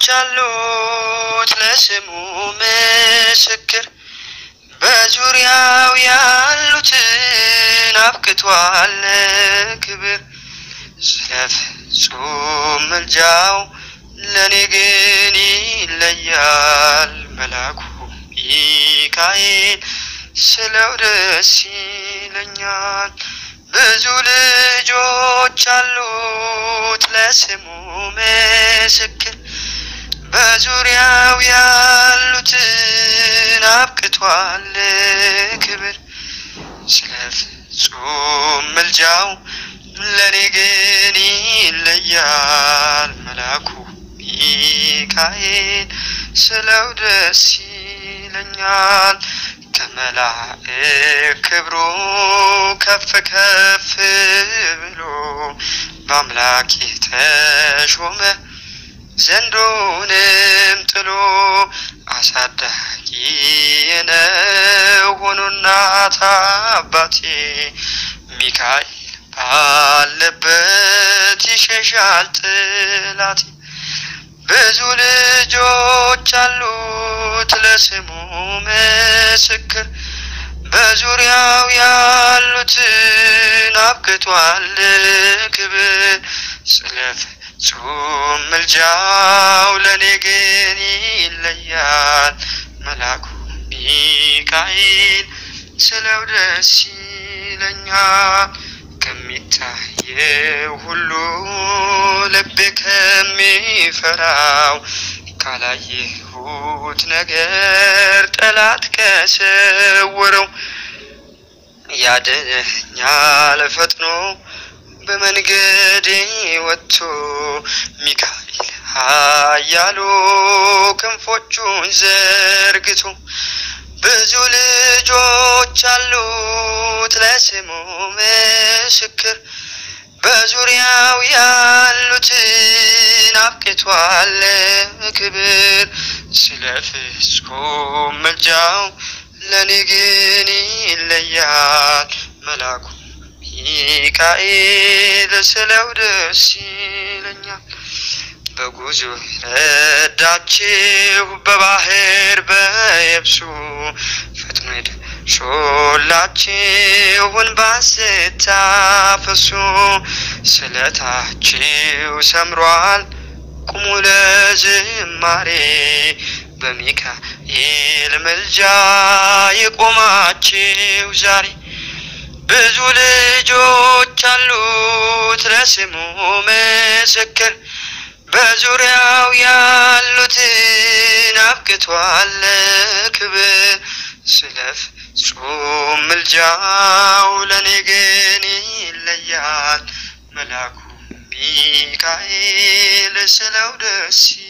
አሉት ለስሙ ምስክር በዙሪያው ያሉትን አብቅቷል ክብር ስለ ፍጹም ምልጃው ለእኔ ግን ይለያል መላኩ ሚካኤል ስለው ደስ ይለኛል። ብዙ ልጆች አሉት ለስሙ ምስክር በዙሪያው ያሉትን አብቅቷል ክብር ስለ ፍጹም ምልጃው ለእኔ ግን ይለያል መላኩ ሚካኤል ስለው ደስ ይለኛል። ከመላእክ ክብሩ ከፍ ከፍ ብሎ በአምላክ የተሾመ ዘንዶንም ጥሎ አሳዳጊ ነው ሆኖ እናት አባቴ ሚካኤል ባለበት ይሸሻል ጥላቴ። ብዙ ልጆች አሉት ለስሙ ምስክር በዙሪያው ያሉትን አብቅቷል ክብር ስለ ፍጹም ምልጃው ለእኔ ግን ይለያል መላኩ ሚካኤል ስለው ደስ ይለኛል። ከሚታየው ሁሉ ልቤ ከሚፈራው ካላየሁት ነገር ጠላት ከሰወረው ያድነኛል ፈጥኖ በመንገዴ ወጥቶ ሚካኤል ኃያሉ ክንፎቹን ዘርግቶ ብዙ ልጆች አሉት ለስሙ ምስክር በዙሪያው ያሉትን አብቅቷል ክብር ስለ ፍጹም ምልጃው ለእኔ ግን ይለያል መላኩ ሚካኤል ስለው ደስ ይለኛል። በጉዞ ረዳችሁ በባህር በየብሱ ፈጥኖ ደርሶላችሁን ባስታፈሱ ስለታችሁ ሰምሯል ቁሙ ለዝማሬ በሚካኤል ምልጃ የቆማችሁ ዛሬ ብዙ ልጆች አሉት ለስሙ ምስክር በዙሪያው ያሉትን አብቅቷል ክብር ስለ ፍጹም ምልጃው ለእኔ ግን ይለያል መላኩ ሚካኤል ስለው ደስ